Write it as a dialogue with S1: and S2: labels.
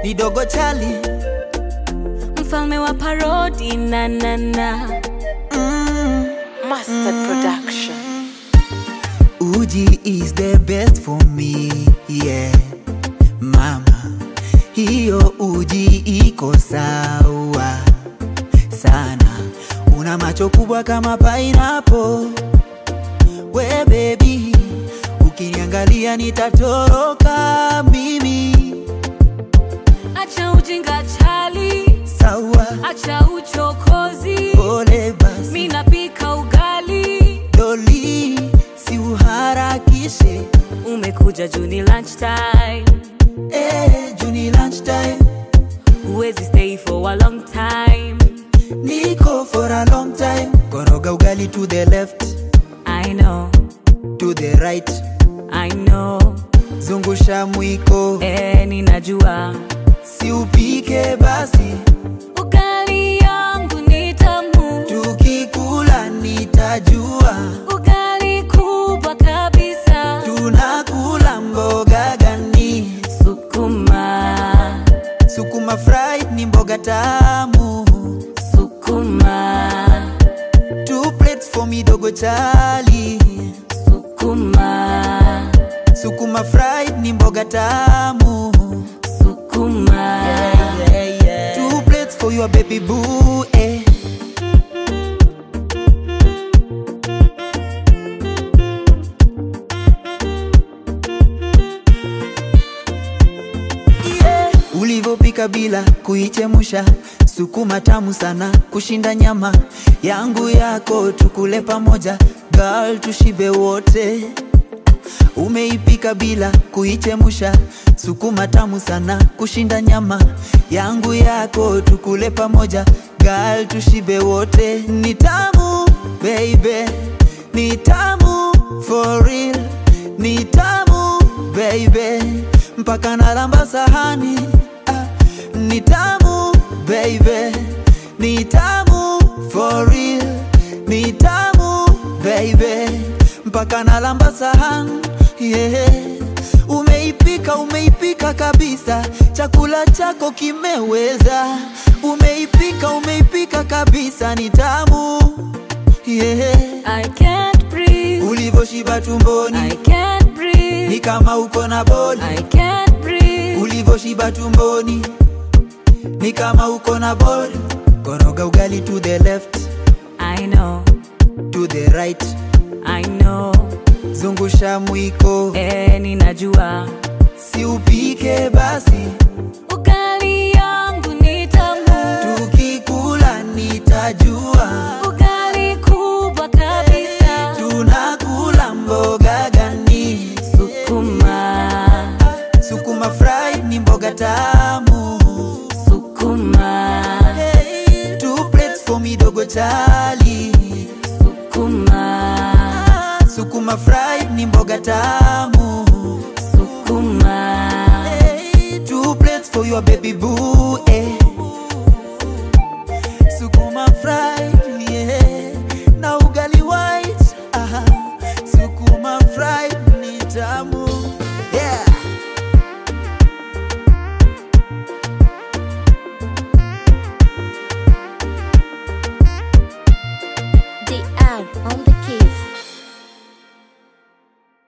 S1: ni dogo chali
S2: mfalme wa parodi na na na
S1: mm.
S3: Mustard Production.
S1: Uji is the best for me, yeah. Mama, hiyo uji iko sawa sana. Una macho kubwa kama pineapple. We baby, ukiniangalia nitatoroka mimi.
S2: acha ujinga chali
S1: Sawa,
S2: acha uchokozi
S1: pole basi.
S2: mi napika ugali
S1: Doli, si uharakishe.
S2: umekuja juni lunchtime
S1: Eh, Juni lunchtime.
S2: huwezi stay for a long time
S1: Niko for a long time. Koroga ugali to the left,
S2: i know
S1: to the right.
S2: i know
S1: Zungusha mwiko,
S2: eh, ninajua
S1: si upike basi.
S2: ugali yangu ni tamu
S1: Tukikula nitajua
S2: ugali kubwa kabisa
S1: tunakula mboga gani.
S2: sukuma
S1: Sukuma fried ni mboga tamu.
S2: sukuma
S1: Two plates for me dogo chali.
S2: sukuma
S1: Sukuma fried ni mboga tamu.
S2: sukuma
S1: Two plates for your baby boo, eh. Yeah. Ulivyopika bila kuichemusha, sukuma tamu sana kushinda nyama yangu yako, tukule pamoja girl, tushibe wote. Umeipika bila kuichemusha, sukuma tamu sana kushinda nyama yangu yako, tukule pamoja girl, tushibe wote. Ni tamu baby, ni tamu for real, ni tamu baby, mpaka nalamba sahani ah, ni tamu baby, ni tamu for real, ni tamu baby, mpaka nalamba sahani yeah. Umeipika, umeipika kabisa, chakula chako kimeweza. Umeipika, umeipika kabisa, ni tamu yeah.
S2: i can't breathe
S1: Ulivyoshiba tumboni
S2: i can't
S1: ni
S2: breathe
S1: kama uko na boli.
S2: i can't breathe
S1: Ulivyoshiba tumboni ni kama uko na boli. Koroga ugali to the left,
S2: i know
S1: to the right,
S2: i know
S1: zungusha mwiko,
S2: eh, ninajua
S1: si upike basi,
S2: ugali yangu ni tamu
S1: tukikula nitajua
S2: ugali kubwa kabisa
S1: tunakula mboga gani.
S2: sukuma
S1: Sukuma fried ni mboga tamu.
S2: sukuma
S1: Hey, two plates for me dogo chali.
S2: sukuma
S1: Sukuma fried ni mboga tamu.
S2: sukuma
S1: Hey, two plates for your baby boo. Eh. Sukuma fried, yeah. Na ugali white. Aha. Sukuma fried ni tamu.